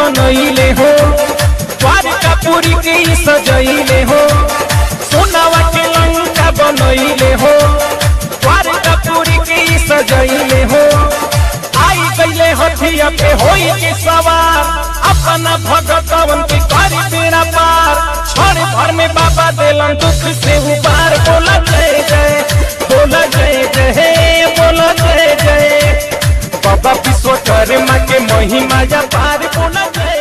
बनैले हो द्वारका पुरी के ई सजैले हो सोनावा के लंका बनैले हो द्वारका पुरी के ई सजैले हो आई गईले हथिया पे होई के सवार अपना भगतवन के करी बेड़ा पार क्षण भर में बाबा देलन दुख से उबार बोला जय जय बोला जय जय बोला जय जय बाबा विश्वकर्मा के महिमा या पार बोला जय